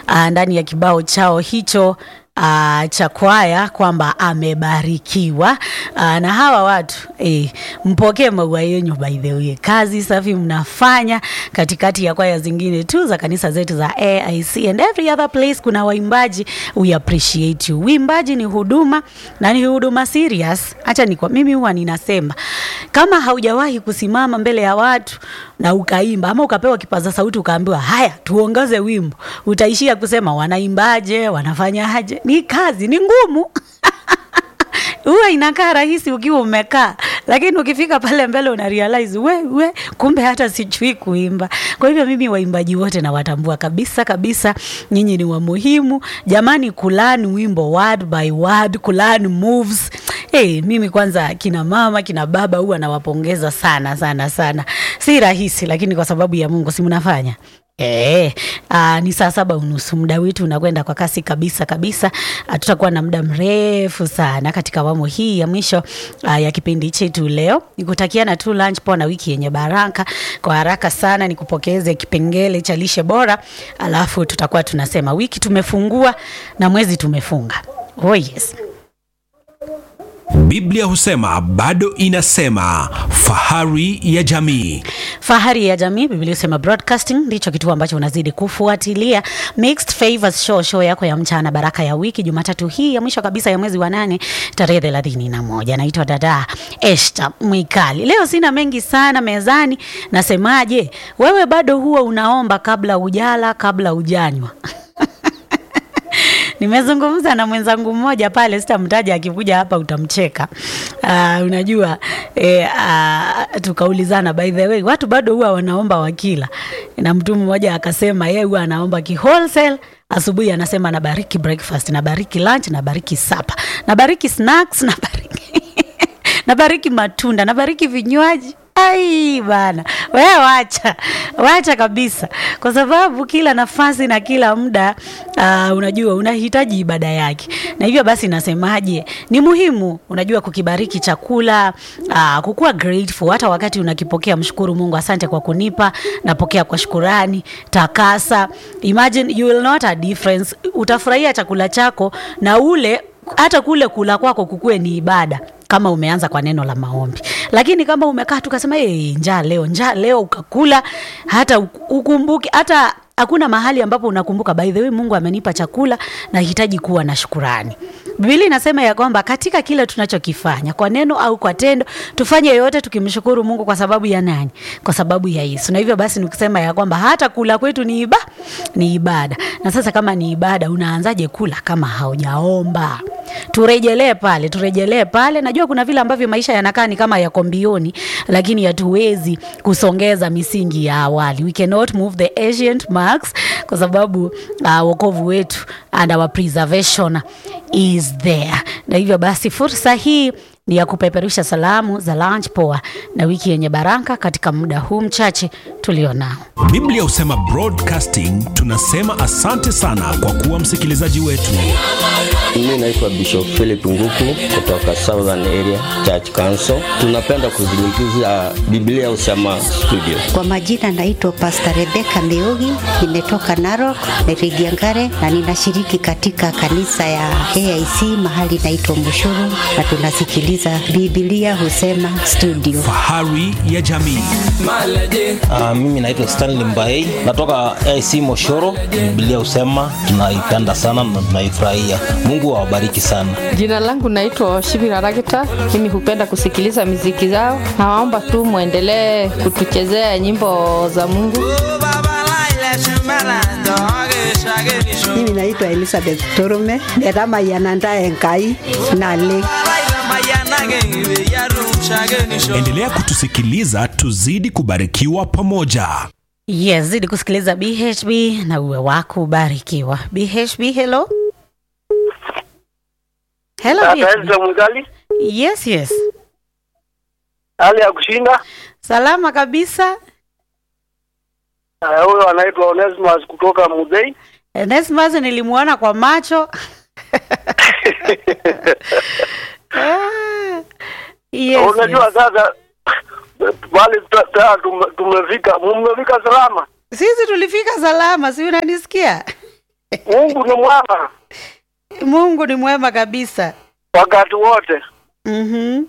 uh, ndani ya kibao chao hicho uh, cha kwaya kwamba amebarikiwa uh, na hawa watu eh, mpokee maua yenyu by the way. Kazi safi mnafanya katikati ya kwaya zingine tu za kanisa zetu za AIC and every other place. Kuna waimbaji, we appreciate you. Uimbaji ni huduma na ni huduma serious. Acha ni kwa mimi huwa ninasema kama haujawahi kusimama mbele ya watu na ukaimba ama ukapewa kipaza sauti ukaambiwa haya tuongeze wimbo, utaishia kusema wanaimbaje, wanafanyaje? Ni kazi, ni ngumu huwa inakaa rahisi ukiwa umekaa, lakini ukifika pale mbele una realize we, we kumbe hata sijui kuimba. Kwa hivyo mimi waimbaji wote nawatambua kabisa kabisa, nyinyi ni wa muhimu jamani, kulan wimbo word by word, kulan moves Hey, mimi kwanza kina mama kina baba huwa nawapongeza sana sana sana. Si rahisi, lakini kwa sababu ya Mungu si mnafanya Eh, aa, ni saa saba unusu. Muda wetu unakwenda kwa kasi kabisa kabisa. Ah, Tutakuwa na muda mrefu sana katika awamu hii ya mwisho aa, ya kipindi chetu leo. Nikutakiana tu lunch poa na wiki yenye baraka. Kwa haraka sana nikupokeze kipengele cha lishe bora, alafu tutakuwa tunasema wiki tumefungua na mwezi tumefunga. Oh yes. Biblia husema bado inasema, fahari ya jamii. Fahari ya jamii, Biblia husema broadcasting ndicho kituo ambacho unazidi kufuatilia. Mixed Favors Show, show yako ya mchana, baraka ya wiki, Jumatatu hii ya mwisho kabisa ya mwezi wa nane tarehe thelathini na moja. Naitwa dada Esta Mwikali. Leo sina mengi sana mezani. Nasemaje, wewe bado huwa unaomba kabla ujala, kabla ujanywa Nimezungumza na mwenzangu mmoja pale, sitamtaja, akikuja hapa utamcheka. Uh, unajua eh, uh, tukaulizana, by the way, watu bado huwa wanaomba wakila, na mtu mmoja akasema yeye huwa anaomba ki wholesale asubuhi anasema nabariki breakfast, nabariki lunch, nabariki supper, nabariki snacks, nabariki nabariki matunda, nabariki vinywaji. Ai bana, wewe wacha wacha kabisa, kwa sababu kila nafasi na kila muda uh, unajua unahitaji ibada yake, na hivyo basi nasemaje, ni muhimu unajua kukibariki chakula uh, kukuwa grateful. Hata wakati unakipokea, mshukuru Mungu, asante kwa kunipa, napokea kwa shukurani, takasa. Imagine you will not a difference, utafurahia chakula chako na ule hata kule kula kwako kukue ni ibada kama umeanza kwa neno la maombi, lakini kama umekaa tukasema hey, njaa leo, njaa leo, ukakula hata ukumbuki, hata hakuna mahali ambapo unakumbuka, by the way, Mungu amenipa chakula, nahitaji kuwa na shukurani. Biblia inasema ya kwamba katika kile tunachokifanya kwa neno au kwa tendo, tufanye yote tukimshukuru Mungu. Kwa sababu ya nani? Kwa sababu ya Yesu. Na hivyo basi nikisema ya kwamba hata kula kwetu ni iba, ni ibada. Na sasa kama ni ibada, unaanzaje kula kama haujaomba? Turejelee pale, turejelee pale. Najua kuna vile ambavyo maisha yanakaa ni kama yako mbioni, lakini hatuwezi kusongeza misingi ya awali. We cannot move the ancient marks kwa sababu uh, wokovu wetu and our preservation is there. Na hivyo basi fursa hii ni ya kupeperusha salamu za lunch poa na wiki yenye baraka katika muda huu mchache tulionao. Biblia husema broadcasting, tunasema asante sana kwa kuwa msikilizaji wetu. Mimi naitwa Bishop Philip Nguku kutoka Southern Area Church Council. Tunapenda kuzungumzia Biblia Usema Studio. Kwa majina naitwa Pastor Rebecca Meugi, nimetoka Narok, Meridiangare na ninashiriki katika kanisa ya AIC mahali naitwa Mushuru na tunasikiliza Biblia Husema Studio. Fahari ya jamii. Uh, mimi naitwa Stanley Mbaei natoka AC Moshoro. Biblia husema tunaipenda sana na tunaifurahia. Mungu awabariki sana. Jina langu naitwa Shibira Ragita. Mimi hupenda kusikiliza miziki zao. Nawaomba tu mwendelee kutuchezea nyimbo za Mungu. Mimi naitwa Elizabeth Torume netamayananda enkai nale Endelea kutusikiliza, tuzidi kubarikiwa pamoja. Yes, zidi kusikiliza BHB na uwe wako ubarikiwa. BHB, hello. Hello, BHB. Mgali, Yes, yes. hali ya kushinda. Salama kabisa. Eh, Huyo anaitwa Onesimus kutoka Mudhei. Nesmas nilimuona kwa macho. Ah, yes, Unajua yes. sasa bali ta- ta- tume- tumefika, mmefika salama. Sisi tulifika salama, si unanisikia? Mungu ni mwema Mungu ni mwema kabisa. wakati wote. Mhm.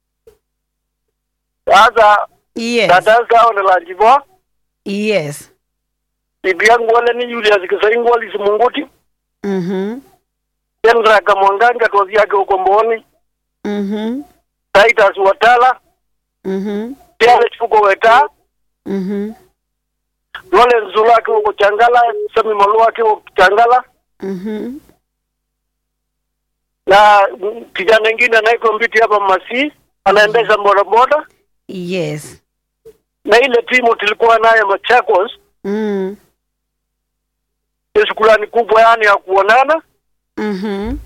Sasa Yes. dada zao ni lanjibo Yes. bibi yangu wale ni Julius Kisaringu walisi Munguti Mhm. Kendra Kamwanganga tozi yake huko Mboni Mhm. Titus Watala Mhm. Tiale Chuko Weta Mhm. Lole Nzula akiwa huko Changala Sami Malua akiwa huko Changala Mhm. na mm, kijana mwingine anaitwa Mbiti hapa Masi anaendesha bodaboda Yes. na ile timu tulikuwa nayo Machakos Mm. ni shukrani kubwa yani ya kuonana Mhm.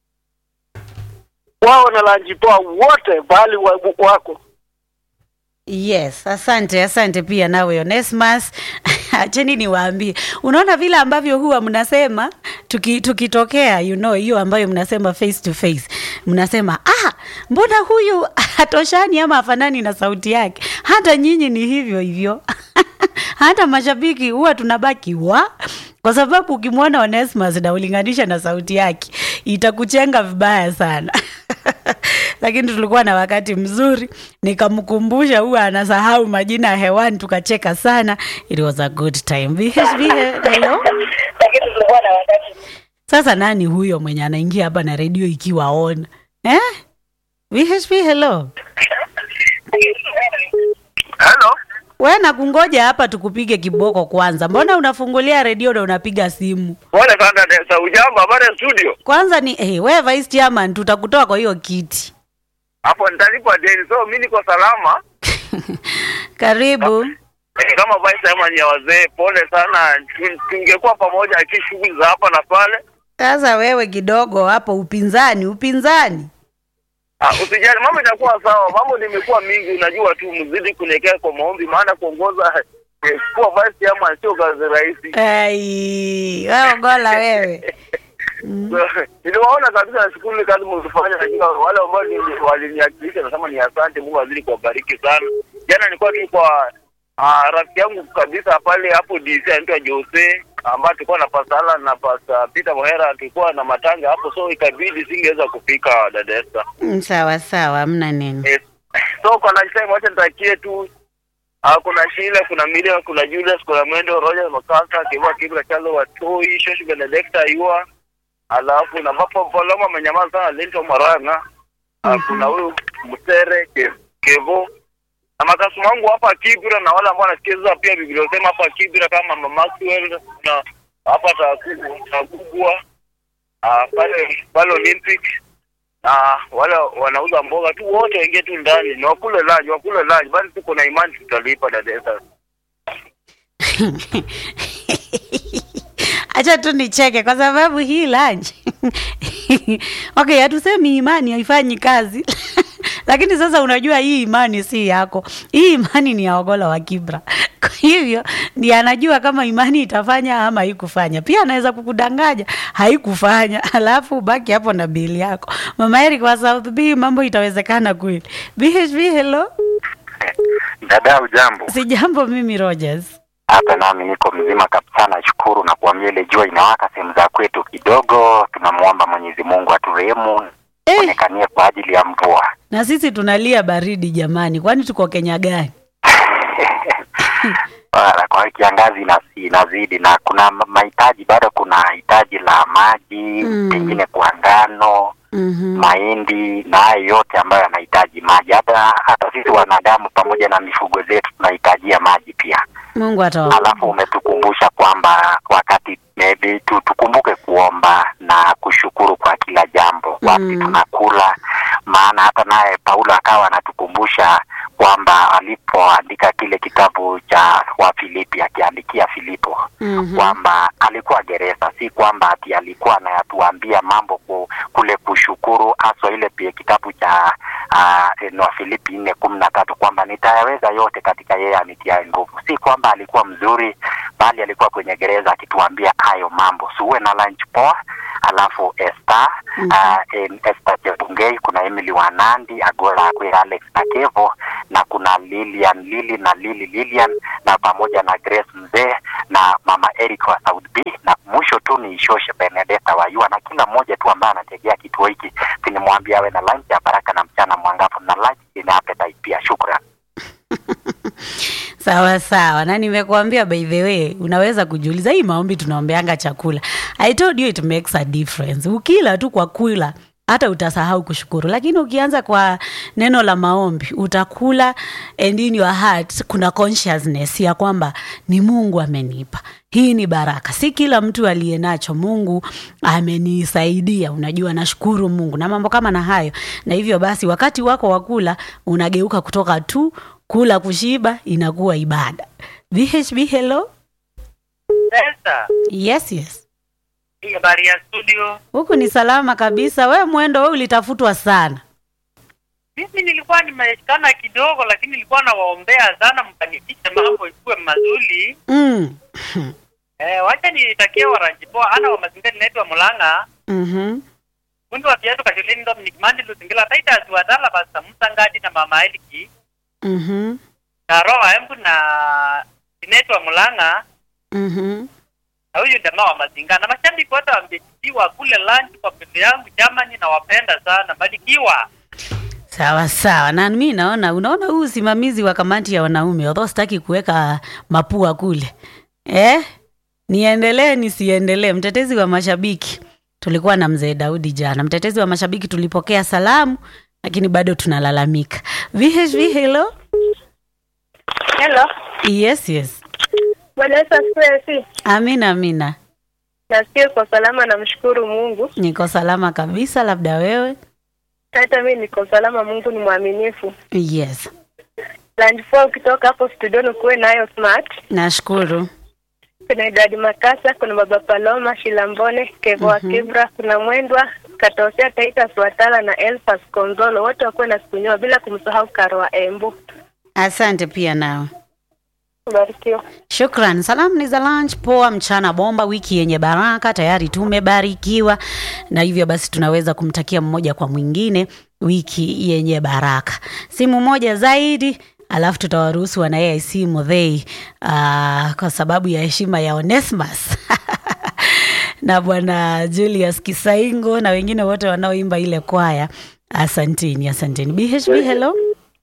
wao na lanjipoa wote bali wa- wako Yes, asante, asante pia nawe Onesmus. Acheni niwaambie, unaona vile ambavyo huwa mnasema tuki, tukitokea you know hiyo ambayo mnasema face to face, mnasema ah, mbona huyu hatoshani ama afanani na sauti yake? Hata nyinyi ni hivyo hivyo hata mashabiki huwa tunabaki wa kwa sababu ukimwona Onesmus na ulinganisha na sauti yake itakuchenga vibaya sana lakini tulikuwa na wakati mzuri, nikamkumbusha huwa anasahau majina ya hewani, tukacheka sana. It was a good time. VHV, hello. Sasa nani huyo mwenye anaingia hapa na redio ikiwa on eh? VHV, hello. hello We nakungoja hapa tukupige kiboko kwanza. Mbona unafungulia redio na unapiga simu? pole sana Desa ujambo habari ya studio Kwanza ni hey, we vice chairman, tutakutoa kwa hiyo kiti. hapo nitalipa deni so mi niko salama Karibu. Eh, kama vice chairman ya wazee pole sana Tu- tungekuwa pamoja lakini shughuli za hapa na pale Sasa wewe kidogo hapo upinzani, upinzani. Ah, usijali mambo itakuwa sawa mambo nimekuwa mingi unajua tu mzidi kunekea kwa maombi maana kuongoza eh, kuwa vice chairman sio kazi rahisi Ai, wewe gola wewe. niliwaona kabisa nashukuru ile kazi mlifanya lakini wale ambao ni- waliniakilisha nasema ni asante mungu azidi kuwabariki sana jana nilikuwa tu kwa ah, rafiki yangu kabisa pale hapo dc anaitwa jose ambayo tulikuwa na pasala na pasa peter mohera tulikuwa na matanga hapo so ikabidi singeweza kufika dada Esther. Mm, Sawa sawa, hamna nini. Eh, so kwa lunch time wacha nitakie tu Ah, kuna Sheila, kuna Miriam, kuna Julius, kuna Mwendo, Roger, Makasa, Kiva, Kibra, Chazo, Watoi, Shoshi, Benedicta, Yua, alafu na Mapo Poloma amenyamaza sana, Linto Maranga, Ah, kuna huyu Mtere, Ke- Kevo, na makasumu wangu hapa Kibra na wale ambao wanasikiza pia Biblia sema hapa Kibra kama Mama Maxwell na hapa Takugu, Takugua, ah, pale pale Olympic na wale wanauza mboga tu wote waingie tu ndani ni wakule lunch wakule lunch bali tuko na imani tutalipa dada Esther. Acha tu nicheke kwa sababu hii lunch okay, hatusemi imani haifanyi kazi lakini sasa unajua hii imani si yako, hii imani ni ya Ogola wa Kibra. Kwa hivyo ndiye anajua kama imani itafanya ama haikufanya. Pia anaweza kukudanganya haikufanya, alafu baki hapo na bili yako. Mama Eric wa South B, mambo itawezekana kweli? BHB, hello. Dada, ujambo? Si jambo, mimi Rogers. Hapa nami niko mzima kabisa, nashukuru na kuambia ile jua inawaka sehemu za kwetu kidogo. Tunamwomba Mwenyezi Mungu aturehemu Eh, onekanie kwa ajili ya mvua. na sisi tunalia baridi jamani, kwani tuko Kenya gani? Wala kwa kiangazi inasi- inazidi na kuna ma- mahitaji bado, kuna hitaji la maji Mm. pengine kwa ngano Mhm. mahindi na hayo yote ambayo yanahitaji maji. Hata hata sisi wanadamu pamoja na mifugo zetu tunahitajia maji pia. Mungu atawa Alafu umetukumbusha kwamba wakati maybe tu, tukumbuke kuomba na kushukuru kwa kila jambo wapi Mm. tunakula, maana hata naye Paulo akawa anatukumbusha kwamba alipoandika kile kitabu cha Wafilipi akiandikia Filipo Mhm. kwamba alikuwa gereza, si kwamba ati alikuwa anatuambia mambo ku, kule kushukuru, haswa ile pia kitabu cha uh, Wafilipi nne kumi na tatu kwamba nitayaweza yote katika yeye anitiaye nguvu. Si kwamba alikuwa mzuri, bali alikuwa kwenye gereza akituambia hayo mambo. Suwe na lunch poa. Alafu Esther Mhm. uh, em, Esther Chebungei, kuna Emily Wanandi, Agola Akwira, Alex na Kevo na kuna Lilian Lili na Lili Lilian na pamoja na Grace Mzee na Mama Eric wa South B na mwisho mwisho tu ni Shoshe Benedetta Wayua na kila mmoja tu ambaye anategea kituo hiki, tinimwambia awe na lunch ya baraka na mchana mwangavu na lunch ina appetite pia. Shukran. sawa sawa na nimekuambia by the way unaweza kujiuliza hii maombi tunaombeanga chakula i told you it makes a difference ukila tu kwa kula hata utasahau kushukuru lakini ukianza kwa neno la maombi utakula and in your heart kuna consciousness ya kwamba ni mungu amenipa hii ni baraka si kila mtu aliye nacho mungu amenisaidia unajua nashukuru mungu na mambo kama na hayo na hivyo basi wakati wako wa kula unageuka kutoka tu kula kushiba inakuwa ibada bhb hello Sasa, yes yes hii habari ya studio. huku ni salama kabisa we mwendo we ulitafutwa sana Mimi nilikuwa nimeshikana kidogo, lakini nilikuwa nawaombea sana mfanikishe mambo ikuwe mazuri. mm. Eh, wacha nitakie waranjipoa ana wa mazingira ninaitwa Mulanga mm-hmm. fundi wa viatu kashuleni Dominic Mandi Lusingila Titus Wadala Basta Musa Ngadi na Mama Eliki Mm-hmm. na Roa Embu na ninaitwa Mulanga Mm-hmm. na huyu jamaa wa mazingira na mashabiki wote wamejitiwa kule lunch kwa pembe yangu jamani, na wapenda sana, barikiwa. sawa sawa na mi naona unaona huu usimamizi wa kamati ya wanaume although sitaki kuweka mapua kule eh? niendelee nisiendelee mtetezi wa mashabiki tulikuwa na mzee daudi jana mtetezi wa mashabiki tulipokea salamu lakini bado tunalalamika vhv hello Hello. yes yes Bwana Yesu asifiwe. Si amina amina nasikia kwa salama, namshukuru Mungu. niko salama kabisa labda wewe Hata mimi niko salama, Mungu ni mwaminifu. yes Land four ukitoka hapo studioni kuwe nayo smart. nashukuru Kuna Idadi Makasa, kuna Baba Paloma, Shilambone, Kevo wa Kibra, kuna Mwendwa, Katosea, Titus Watala na Elfas Konzolo, wote wakuwe na siku njema, bila kumsahau Karo wa Embu. asante pia nawe Barikiwa. Shukran. Salamu ni za lunch poa, mchana bomba, wiki yenye baraka. Tayari tumebarikiwa, na hivyo basi tunaweza kumtakia mmoja kwa mwingine wiki yenye baraka. Simu moja zaidi, alafu tutawaruhusu wana AIC Muthei uh, kwa sababu ya heshima ya Onesmus na bwana Julius Kisaingo na wengine wote wanaoimba ile kwaya. Asanteni, asanteni. BHB, hello.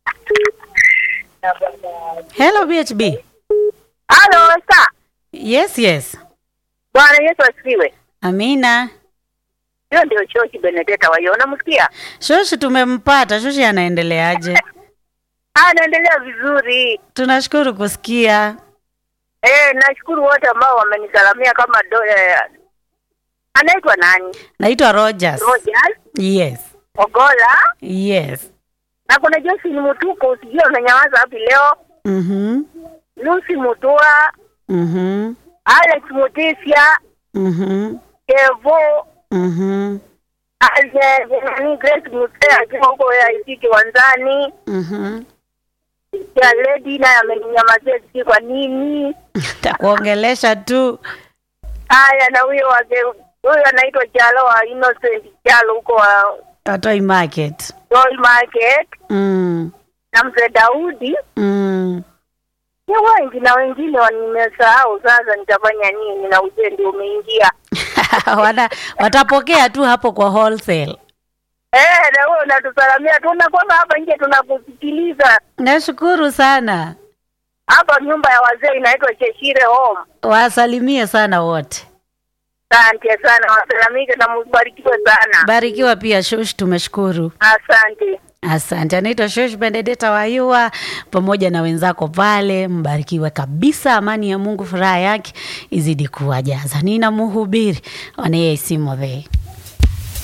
Hello BHB. Halo, sa. Yes, yes. Bwana Yesu asifiwe. Amina. Hiyo ndio Shoshi Benedetta wayo, unamsikia? Shoshi tumempata. Shoshi anaendeleaje? Anaendelea vizuri. Tunashukuru kusikia. Eh, nashukuru wote ambao wamenisalamia kama do, eh, anaitwa nani? Naitwa Rogers. Rogers Yes. Ogola Yes. na kuna Josi ni Mutuko, usijue unanyamaza wapi leo. Mhm. Lucy Mutua, Mhm. Alex Mutisia, Mhm. Kevo, Mhm. Ale- nani Grace Mutea akiwa huko AIC Kiwanzani. Mhm. Ya lady naye ameninyamazia sijui kwa nini. Takuongelesha tu. Haya, na huyo wake huyo anaitwa Chalo wa Innocent Chalo huko wa Tatoi Market. Joy Market Mm. na mzee Daudi Mm. ni wengi na wengine wa- nimesahau. Sasa nitafanya nini? Na ujue ndio umeingia Wana, watapokea tu hapo kwa wholesale. eh, na wewe unatusalamia, tunakwamba hapa nje tunakusikiliza. Nashukuru sana. Hapa nyumba ya wazee inaitwa Cheshire Home. Wasalimie sana wote. Asante sana, wasalamike na mbarikiwe sana. Barikiwa pia Shosh, tumeshukuru. Asante. Asante. Anaitwa Shosh Benedetta Wayua pamoja na wenzako pale, mbarikiwe kabisa. Amani ya Mungu, furaha yake izidi kuwajaza. Nina mhubiri wanaye Muthei.